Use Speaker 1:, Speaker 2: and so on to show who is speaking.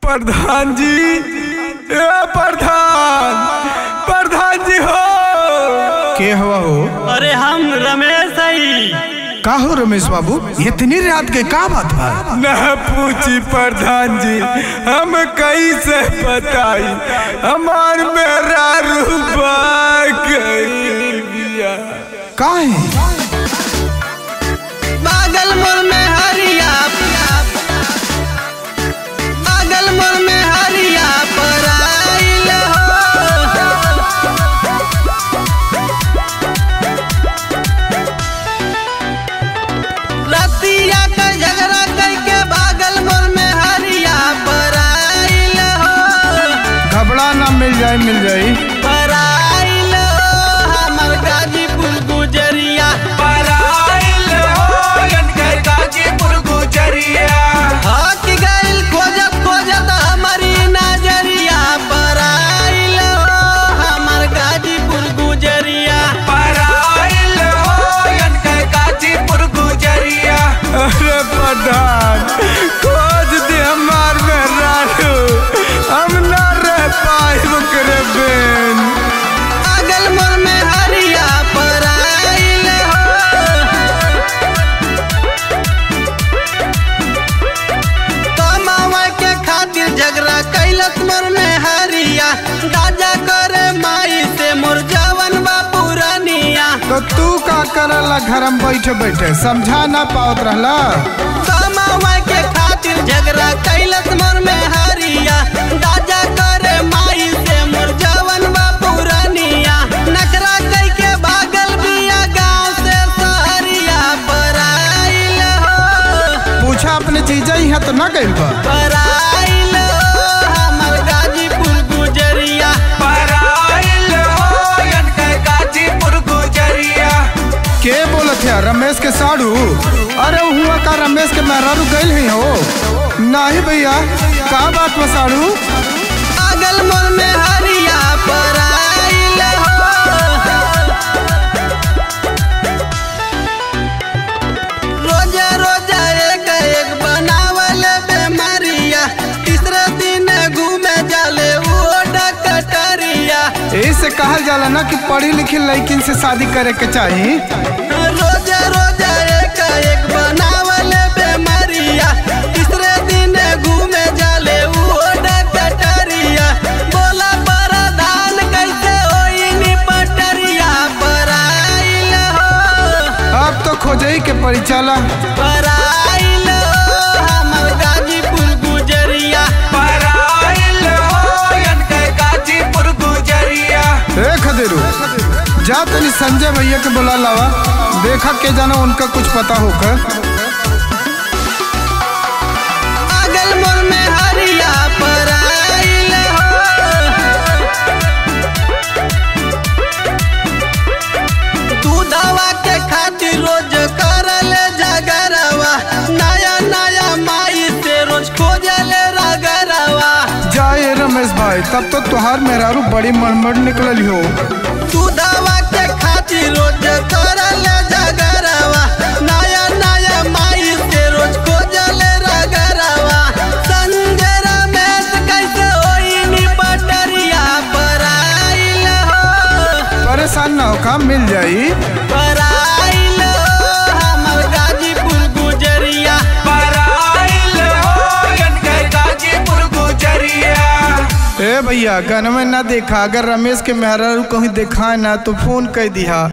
Speaker 1: प्रधान जी ए प्रधान प्रधान जी हो
Speaker 2: के हवा हो
Speaker 3: अरे हम रमेश हई
Speaker 2: का हो रमेश बाबू इतनी रात के का बात बा
Speaker 1: न पूछी प्रधान जी हम कैसे बताई हमार मेरा रूबा गई बिया
Speaker 2: का है
Speaker 3: बागल मोर में हरिया बागल मोर में हरिया पर आइल हो रतिया का झगड़ा करके बागल मोर में हरिया पर आइल हो
Speaker 2: घबरा ना मिल जाए मिल जाए
Speaker 3: पर आइल हो हमर गाजीपुर गुजरिया हट गइल खोजत खोजत हमारी नजरिया पर आइल हो हमर गाजीपुर गुजरिया
Speaker 1: अरे प्रधान खोज दे हमार मेरा रू हम ना रह पाए करे बेन
Speaker 3: अगल मोर में हरिया पर आइल हो कमावा के खातिर झगड़ा कैलस मोर में हरिया दादा करे माई से मोर जवन बा पुरानिया
Speaker 2: तो तू का करला घर में बैठे बैठे समझा ना पावत रहला
Speaker 3: कमावा के खातिर झगड़ा कैलस मोर में हरिया दादा करे माई से मोर जवन बा पुरानिया नखरा कई के भागल बिया गांव से सहरिया पर आइल हो
Speaker 2: पूछा अपने चीजा ही तो ना गइल बा
Speaker 3: पर आइल हो हमर गाजीपुर गुजरिया
Speaker 2: के बोलत है रमेश के साड़ू अरे हुआ का रमेश के मेहरारू गइल ही हो नहीं भैया का बात बा साड़ू
Speaker 3: अगल मोर में हरिया पर आइल हो रोजा रोजा एक एक बनावल बेमारिया तीसरे दिन घूमे जाले वो डकटरिया
Speaker 2: ऐसे कहल जाला ना कि पढ़ी लिखी लड़किन से शादी करे के चाहिए
Speaker 3: रोजा रोजा एक एक बनावल बेमारिया तीसरे दिन घूमे जाले वो डकटरिया बोला प्रधान कैसे होई नी पटरिया पर आइल हो
Speaker 2: अब तो खोजई के पड़ी चला
Speaker 3: पर आइल हो हमर गाजीपुर गुजरिया
Speaker 2: ए खदेरू जा तनी संजय भैया के बुला लावा देखा के जाना उनका कुछ पता होकर
Speaker 3: अगल मोर में हरिया पर आइल हो दूधवा के खातिर रोज करल जगरवा नया नया माई से रोज खोजल रगरवा
Speaker 2: जाए रमेश भाई तब तो तुहार मेहरारू बड़ी मड़मड़ निकलल हो
Speaker 3: दूधवा के खातिर रोज करल जगरवा नया नया माई से रोज खोजल रगरवा संजय रमेश कैसे होई नी पटरिया पर आइल हो
Speaker 2: परेशान ना हो काम मिल जाई
Speaker 3: पर आइल हो हमर गाजीपुर गुजरिया
Speaker 2: ए भैया गन में ना देखा अगर रमेश के मेहरारू कहीं देखा ना तो फोन कर दिया